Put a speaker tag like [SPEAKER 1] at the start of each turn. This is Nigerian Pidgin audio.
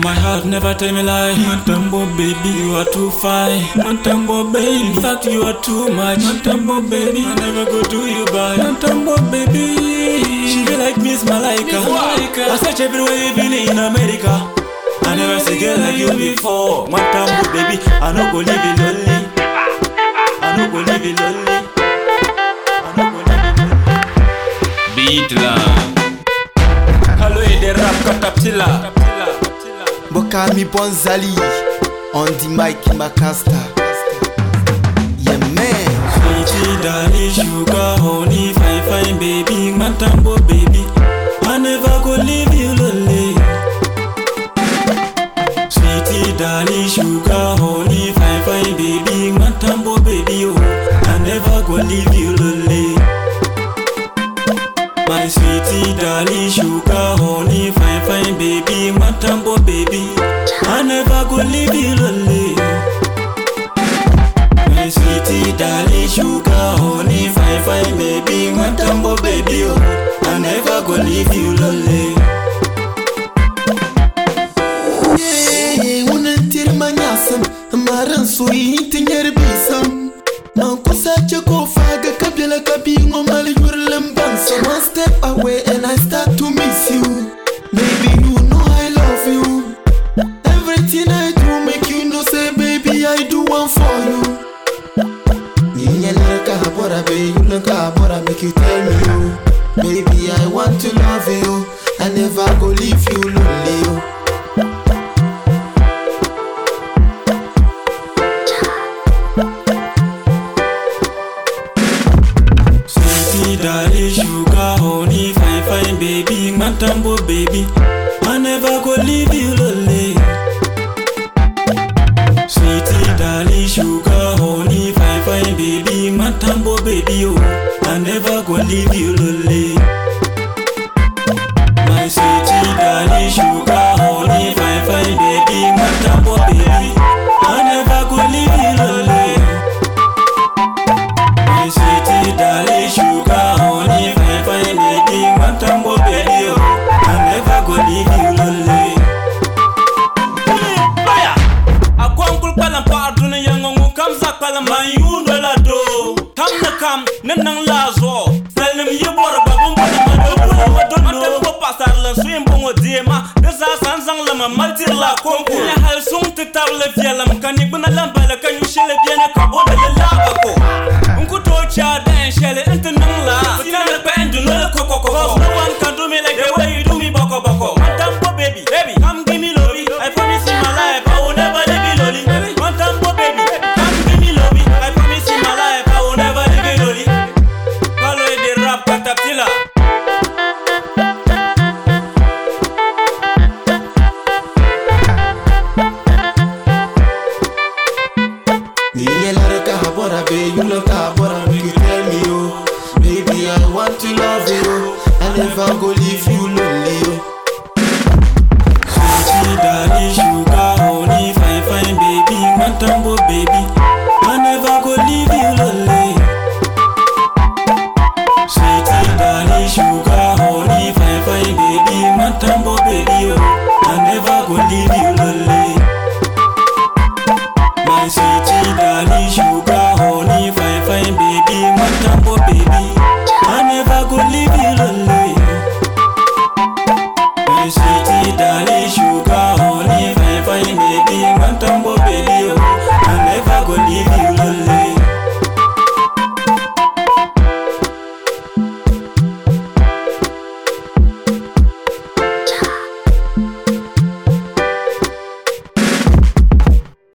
[SPEAKER 1] My heart never tell me lie. Matambo baby, you are too fine. Matambo baby, in fact you are too much. Matambo baby, I never go do you bad. Matambo baby, she be like Miss Malaika. I search everywhere even in America. I never see girl like you before. Matambo baby, I no go leave you lonely. I no go leave you lonely. I no go leave you lonely.
[SPEAKER 2] Beatland.
[SPEAKER 1] Hello, the rap caterpillar.
[SPEAKER 3] Bokami Bonzali on the mic Macasta. Yeah man.
[SPEAKER 1] Sweetie, darling, sugar, honey, fine, fine, baby, matambo, baby. I never go leave you lonely. Sweetie, darling, sugar, honey, fine, fine, baby, matambo, baby, oh. I never go leave you lonely. My sweetie, darling, sugar, honey, fine, fine, baby, matambo, baby. I never go leave you lonely. My sweetie, darling, sugar, honey, fine, fine, baby, matambo, baby, oh. I never go leave you lonely.
[SPEAKER 3] Yeah, wannan tirma nyasam, maran soyi tinyar bisam. Man kusa ce kofa ga kabila kabi ngomal yurlem bansa. One step away and I start to miss you. Baby, you know I love you. Everything I do make you know say baby I do one for you. Ninyel ka bora be, you ka bora make you tell me you. Baby, I want to love you. I never go leave you lonely. You.
[SPEAKER 1] Sweetie, darling, sugar, honey, fine, fine, baby, matambo, baby. I never go leave you lonely. Sweetie, darling, sugar, honey, fine, fine, baby, matambo, baby, oh. I never go leave you lonely. My sweetie, darling, sugar, honey, fine, fine, baby, matambo, baby. I never go leave you lonely. My sweetie, darling, sugar, honey, fine, fine, baby, matambo, baby, oh. I never go leave you lonely. Baya, akwan kul palam pa aduna yangongu kam za palam man yundo la do. Kam na kam, nan nan la zo. Salim yi bor ba bum ba ma do kula ma do no. Mata ko pasar la swim bongo diema. Desa san sang la ma maltir la konko. Ya hal sung te tar le fielam kan ni buna lamba la kan yu shele bien ka bo da la ba ko. Nkuto cha dan shele ente nang la. Tina me pa endu no ko ko ko. Cause no one can do me like the way you do me boko boko. Matambo baby, baby, come give me lobby. I promise in my life I will never leave you lonely. Matambo baby, come give me lobby. I promise in my life I will never leave you lonely. Follow the rap caterpillar.
[SPEAKER 3] Ninyel ka bora be, you love ka bora make you tell me you. Baby, I want to love you. I never go leave you lonely. You.
[SPEAKER 1] Sweetie, darling, sugar, honey, fine, fine, baby, matambo, baby. I never go leave you lonely. Sweetie, darling, sugar, honey, fine, fine, baby, matambo, baby, oh. I never go leave you lonely. My sweetie, darling, sugar, honey, fine, fine, baby, matambo, baby. I never go leave you lonely. My sweetie, darling, sugar, honey, fine, fine, baby, matambo, baby, oh. I never go leave